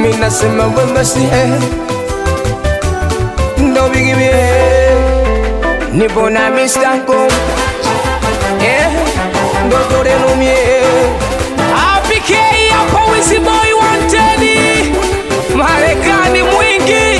mi nasema we basi eh. ndo bigi mie nipo na mistanko eh. ndo toreno mie APK hapa Wizzy Boy wanted Marekani mwingi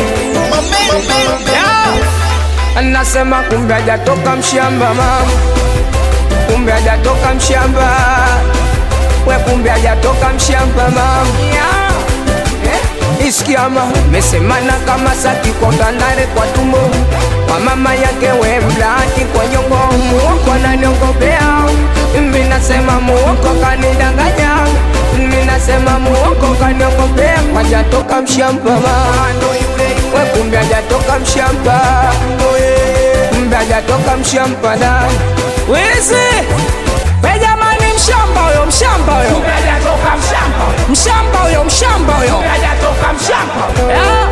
yeah. Nasema kumbe hajatoka mshamba mama, kumbe hajatoka mshamba we, kumbe hajatoka mshamba mama eh, isikia mama mesemana kama saki kwa kandare kwa tumbo kwa mama yake we mlaki kwa nyongo muoko ananiongopea mimi nasema muoko kanidanganya mimi nasema muoko kaniongopea hajatoka mshamba mama we kumbe hajatoka mshamba kumbe hajatoka mshamba da Wizzy we jamani, mshamba huyo, mshamba huyo, mshamba huyo, mshamba huyo Yeah.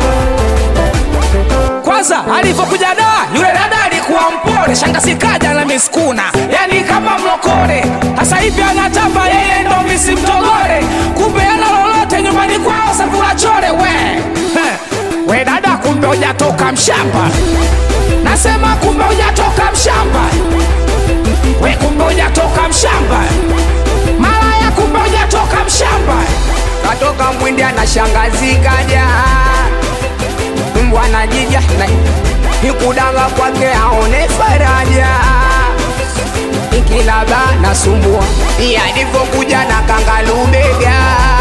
Kwanza alivyokuja da yule dada alikuwa mpole, shangazi kaja na miskuna, yani kama mlokole. Sasa hivi anatamba yeye ndo misi mtogole, kumbe ana lolote nyumbani kwao sakula chole. We Heh. we dada, kumbe hujatoka mshamba, nasema kumbe hujatoka mshamba, we kumbe hujatoka mshamba, malaya, kumbe hujatoka mshamba. katoka mwindi ana shangazi kaja mbwana jija na ikudanga kwake aone faraja ikilaba nasumbua yalivyokuja na kangalubega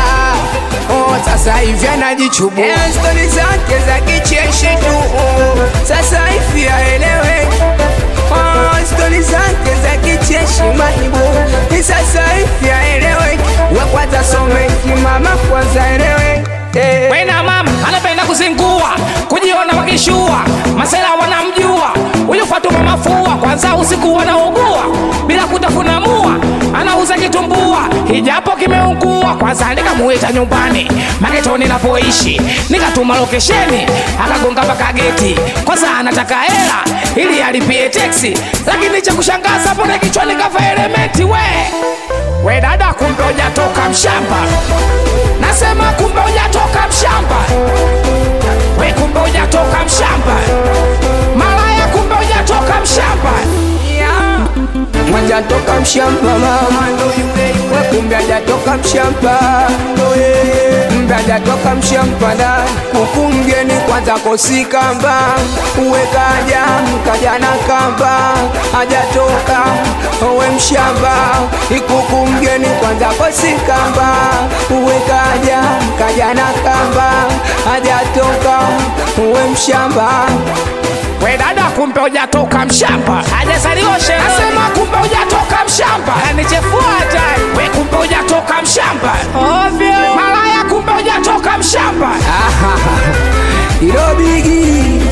Oh, sasa hivi anajichubua Eh, stori zake za kicheshi tu oh, sasa hivi aeleweki Oh, stori zake za kicheshi mahibu Ni sasa hivi aeleweki we kwanza someki mama kwanza eleweki eh. Wena mama anapenda kuzingua, kujiona wakishua, masela wanamjua huyu Fatuma mafua. Kwanza usiku wanaugua bila kutafuna mua, anauza kitumbua hijapo kimeungua. Kwanza nikamuita nyumbani maketoni napoishi, nikatuma lokesheni, akagonga mpaka geti. Kwanza anataka hela ili alipie teksi, lakini cha kushangaza pone kichwani kafa elementi. We we dada, kumbe hujatoka mshamba nasema kumbe hujatoka mshamba, we kumbe hujatoka mshamba, malaya kumbe hujatoka mshamba. Hajatoka mshamba mama, we kumbe hajatoka mshamba, kumbe hajatoka mshamba da kuku mgeni kwanza kosikamba uwe kaja kaja na kamba hajatoka uwe mshamba ikuku mgeni kwanza kosikamba uwe kaja kaja na kamba hajatoka uwe mshamba We dada, kumbe hujatoka mshamba, hajazaliwa sherehe. Nasema kumbe hujatoka mshamba, anichefua hatari. We kumbe hujatoka mshamba, ovyo. Malaya, kumbe hujatoka mshamba. ilo bigi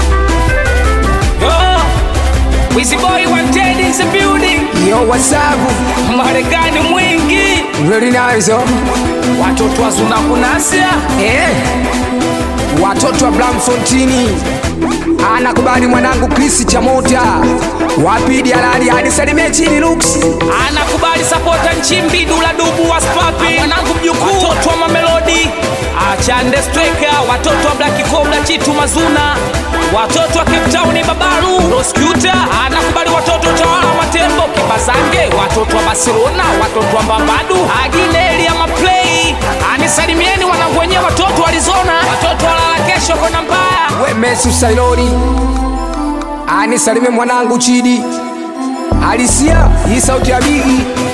Yo, Wizzy Boy wanted in the building, yo wasabu Marekani mwingi, Very nice, oh. watoto wazuna kunasia Eh. Watoto wa Blamfontini anakubali mwanangu Chris Chamota wapidi halali hadi salimie chini Lux anakubali sapota nchimbi dula dubu wa spapi mwanangu mjukuu watoto wa mamelodi achande streka watoto wa black cobra chitu mazuna watoto wa cape town babaru roscuta anakubali watoto tawala wa matembo kibazange watoto wa barcelona watoto wa mbambadu agineli ya maplay anisalimieni wanangu wenyewe watoto wa arizona watoto walala kesho kona mbaya we Mesu Sailoni anisalimie mwanangu Chidi Alisia hii sauti ya bigi